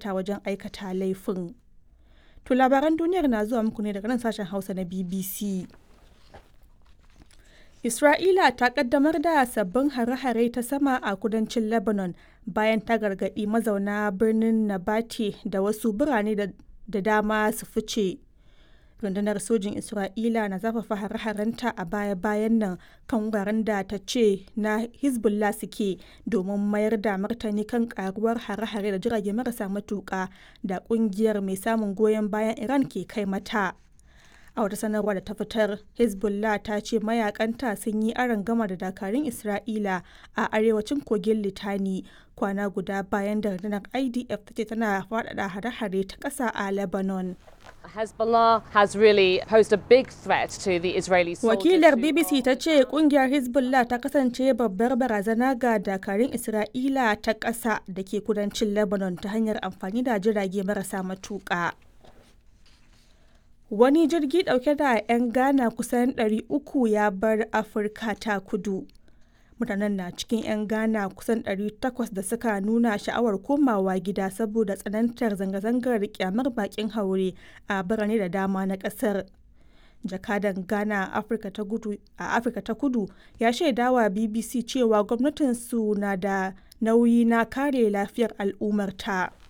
bukata wajen aikata laifin. To labaran duniyar na zuwa muku ne daga nan sashen Hausa na BBC. Isra'ila ta kaddamar da sabbin hare-hare ta sama a kudancin Lebanon bayan ta gargaɗi mazauna birnin Nabati da wasu birane da dama su fice. Rundunar sojin Isra'ila na zafafa hare-harenta a baya-bayan nan kan wuraren da ta ce na Hezbollah suke domin mayar da martani kan karuwar hare-hare da jirage marasa matuƙa da ƙungiyar mai samun goyon bayan Iran ke kai mata. a wata sanarwa da ta fitar hezbollah ta ce mayakanta sun yi gama da dakarun isra'ila a arewacin kogin litani kwana guda bayan da rundunar idf ta ce tana faɗaɗa hare-hare ta ƙasa a lebanon Hezbollah has really posed a big threat to the Israeli soldiers. Wakilar BBC ta ce kungiyar Hezbollah ta kasance babbar barazana ga dakarun Isra'ila ta ƙasa da ke kudancin Lebanon ta hanyar amfani da jirage marasa matuƙa. Wani jirgi ɗauke da 'yan Ghana kusan 300 ya bar Afirka ta kudu. Mutanen na cikin 'yan Ghana kusan 800 da suka nuna sha'awar komawa gida saboda tsanantar zanga-zangar kyamar bakin haure a birane da dama na ƙasar. Jakadan Ghana a Afirka ta kudu ya shaidawa BBC cewa gwamnatinsu na da nauyi na kare lafiyar al'ummarta.